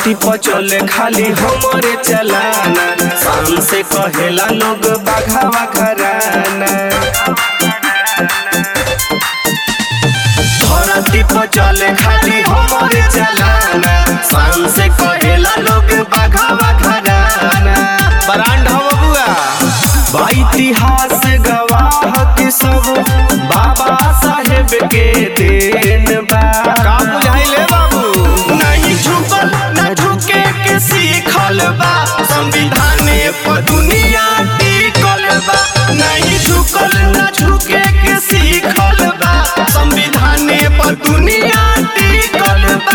धरती पर चले खाली हमरे चलाना शान से कहेला लोग बाघावा घराना धरती पर चले खाली हमरे चलाना शान से कहेला लोग बाघावा घराना ब्रांड हो बबुआ बा इतिहास गवाह के सब बाबा साहेब के देन बा का बुझाइले बाबू नहीं झुकल न झुके के सीखल बा संविधाने पर दुनिया टिकल बा नहीं झुकल न झुके के सीखल बा संविधाने पर दुनिया टिकल बा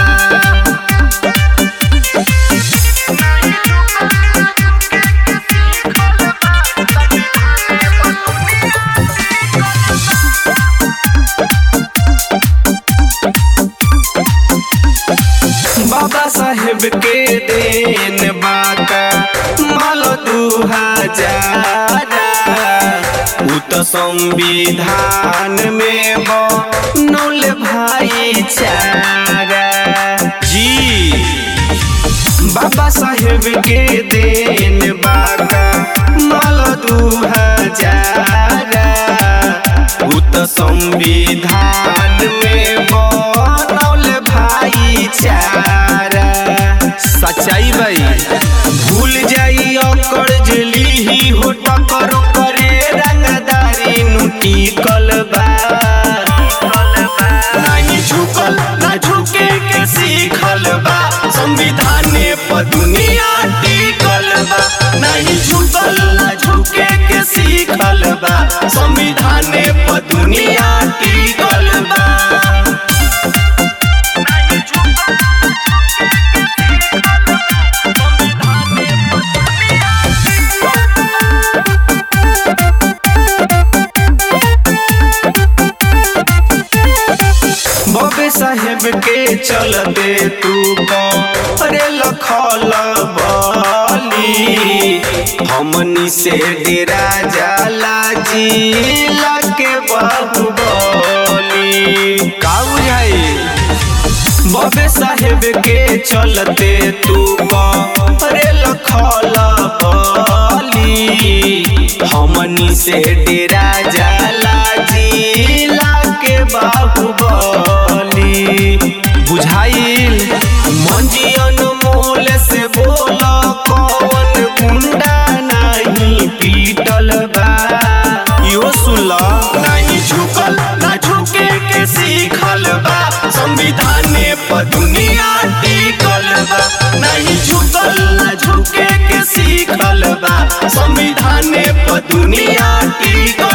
बाबा साहेब के देन बाका माल दू हजार उ त संविधान में बनौल भाईचारा जी बाबा साहेब के देन बाका माल दू हजार उ त संविधान में बनौल भाईचारा सच्चाई भाई भूल जाई ओकर जली ही हो टकर करे रंगदारी नुटी कलबा नहीं झुकल ना झुके के सीखल बा संविधाने पर दुनिया टिकल बा नहीं झुकल ना झुके के सीखल बा संविधाने पर दुनिया टिकल बा बबे साहेब के चलते तू अरे लखल बली हमनी से डेरा जाला जिला के बाहुबली का बुझाई बबे साहेब के चलते तू अरे लखल बली हमनी से डेरा जाला जिला के बाहुबली बुझाइल मंजी अनमोल से बोल कौन गुंडा नहीं पीटल बा इहो सुन ल नहीं झुकल ना झुके के सीखल बा संविधाने पर दुनिया टिकल बा नहीं झुकल ना झुके के सीखल बा संविधाने पर दुनिया टिकल